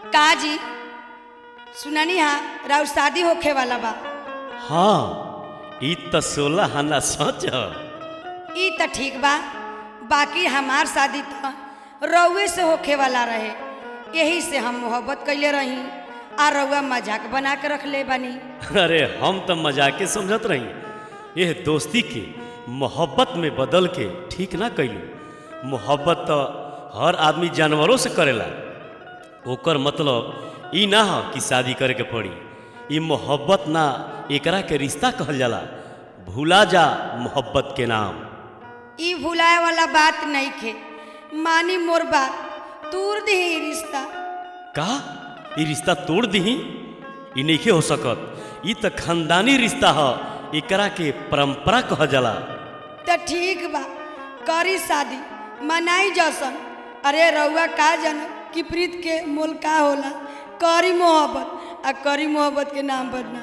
का जी सुननी हा राउर शादी होखे वाला बा हाँ ई त सोलह आना सच ह ई त ठीक बा बाकी हमार शादी त रउए से होखे वाला रहे यही से हम मोहब्बत कैले रही आ रउआ मजाक बना के रख ले बानी अरे हम त मजाके समझत रही यह दोस्ती के मोहब्बत में बदल के ठीक ना कैलू मोहब्बत तो हर आदमी जानवरों से करेला ओकर मतलब ई ना ह कि शादी करे के पड़ी ई मोहब्बत ना एकरा के रिश्ता कहल जाला भूला जा मोहब्बत के नाम ई भुलाए वाला बात नहीं खे मानी मोर बात तूर दही रिश्ता का ई रिश्ता तोड़ दही ई नइखे हो सकत ई त खानदानी रिश्ता ह एकरा के परंपरा कहल जाला त ठीक बा करी शादी मनाई जसन अरे रउआ का जन कि प्रीत के मोल का होला करी मोहब्बत आ करी मोहब्बत के नाम बदनाम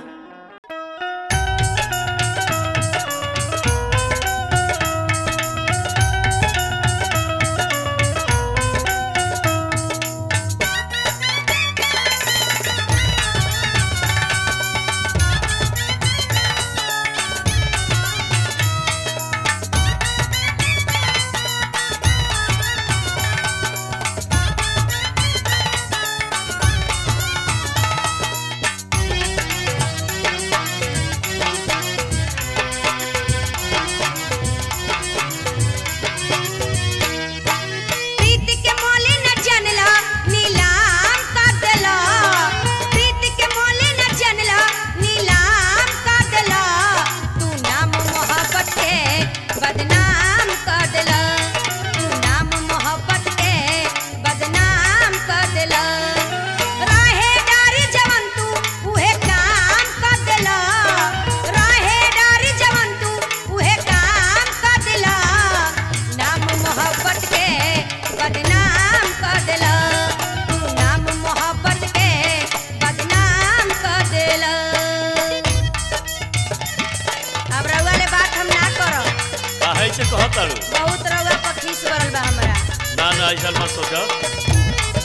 प्रीति के मोले न जानला नीलाम कर देला प्रीति के मोले न जानला नीलाम कर देला तू नाम मोहब्बत के बदनाम कर देला तू नाम मोहब्बत के बदनाम कर देला राहे डारी जवन तू उहे काम कर देला राहे डारी जवन तू उहे काम कर देला नाम मोहब्बत के बदनाम कर देला तू नाम मोहब्बत के बदनाम कर देला अब रउआ ले बात हम ना करब काहे से कहत तारू बहुत रउआ पर खीस बरल बा हमरा ना ना ऐसा मत सोच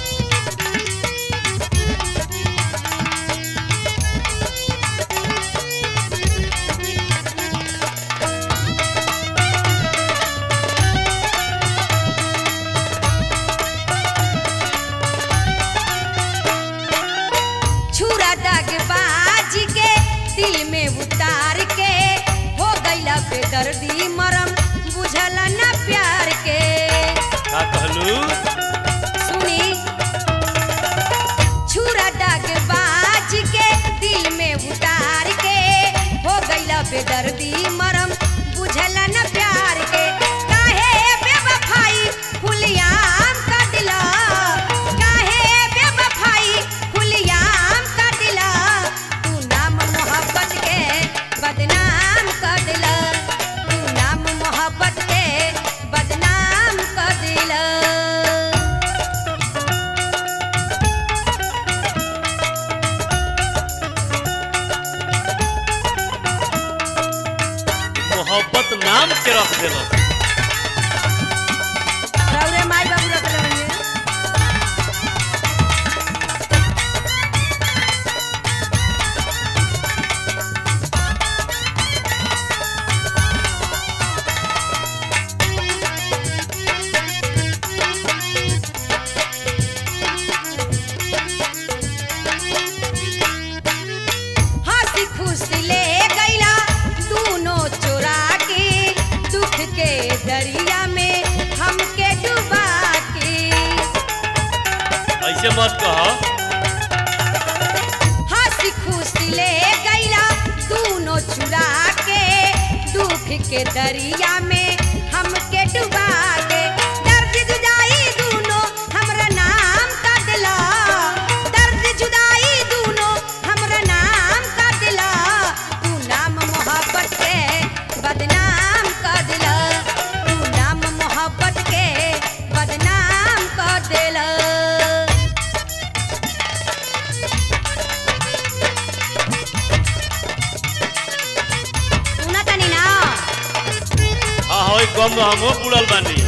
छुरा दाग बाज के दिल में उतार के हो गईला बेदर्दी मरम बुझला ना प्यार के का कहलू सुनी छुरा दाग बाज के दिल में उतार के हो गईला बेदर्दी मरम बुझला ना प्यार के काहे बेवफाई खुलियाम कर दिला काहे बेवफाई खुलियाम कर दिला तू नाम मोहब्बत के बदनाम कर दिला तू नाम मोहब्बत के बदनाम कर दिला मोहब्बत नाम के रख देलो रउरे माई बाबू रख रहे हंसी खुशी ले गईला दूनो चोरा के दुख के दरिया में हमके डुबा के ऐसे मत कह हंसी खुशी ले गईला दूनो चुरा के दुख के दरिया में हमके डुबा के दर्द जुदाई दूनो हमरा नाम का दिला दर्द जुदाई दूनो हमरा नाम का दिला तू नाम मोहब्बत के बदनाम कर दिला तू नाम मोहब्बत के बदनाम कर दिला सुना तनी ना हाँ होई कम हमो बुड़ल बानी